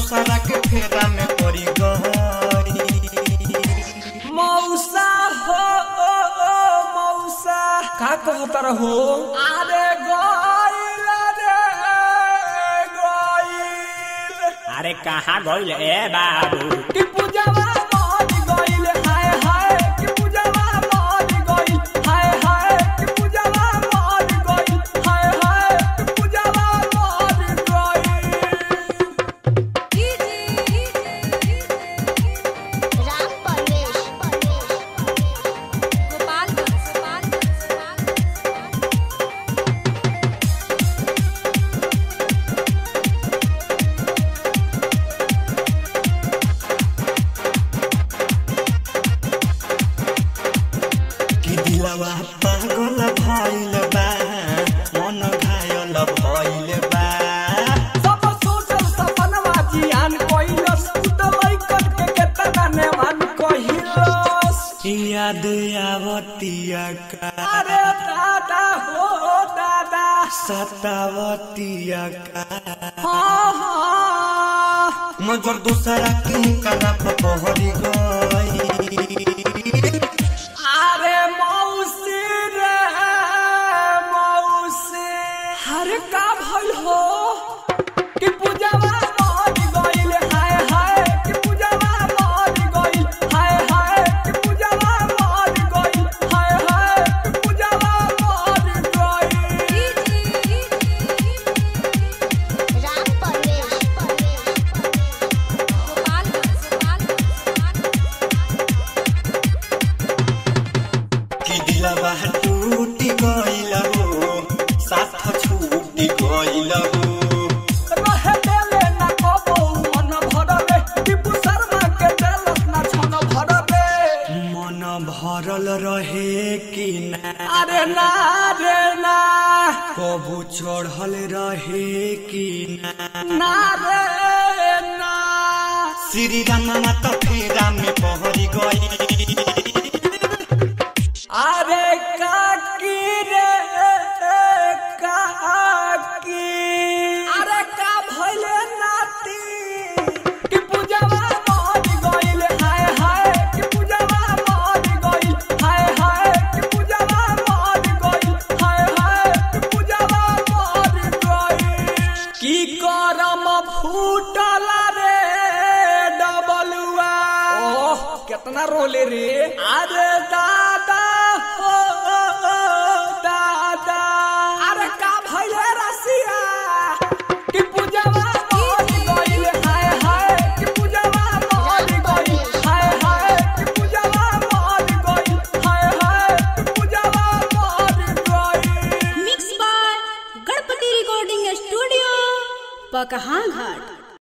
दूसरा के फेरा में पड़ी गई मौसा हो ओ, ओ, मौसा का कहता रहो अरे गइल रे गइल अरे कहाँ गइल ए बाबू कि पूजावा मर गइल हाय हाय कि पूजावा मर गइल हाय हाय कि पूजावा मर गइल हाय हाय कि पूजावा मर गइल राम परवेश कि दिलवा पागल भइल बा मन घायल भइल बा सब सोचल सपनवा जियान कइलस उतलै करके केतना नेवान कहिलस याद आवतिया का अरे दादा हो दादा सतावतिया का हाँ हाँ मगर दूसरा के कला पहरी गई अरे मौसी रे मौसी हरे का भइल हो कि पूजावा मर गइल हाय हाय कि पूजावा मर गइल हाय हाय कि पूजावा मर गइल हाय हाय कि पूजावा मर गइल राम परवेश कि दिलवा टूटी गइल हो साथ छूटी गइल हो रहे देले ना कबो मन भरले टिपू शर्मा के देलस ना छन भरले मन भरल रहे कि ना अरे ना रे ना कबू चढ़ल रहे कि ना ना रे ना श्री रामा त फेरा में पहरी गई अरे काकी रे काकी अरे का भइले नाती कि पूजावा मर गइल हाय हाय कि पूजावा मर गइल हाय हाय कि पूजावा मर गइल हाय हाय कि पूजावा मर गइल की करम फूटल रे डबलुआ ओह कितना रोले रे अरे दादा हो दादा अरे का भइले रसिया कि पूजावा मर गइल हाय हाय कि पूजावा मर गइल हाय हाय कि पूजावा मर गइल हाय हाय कि पूजावा मर गइल mix by Ganpati recording studio पकहां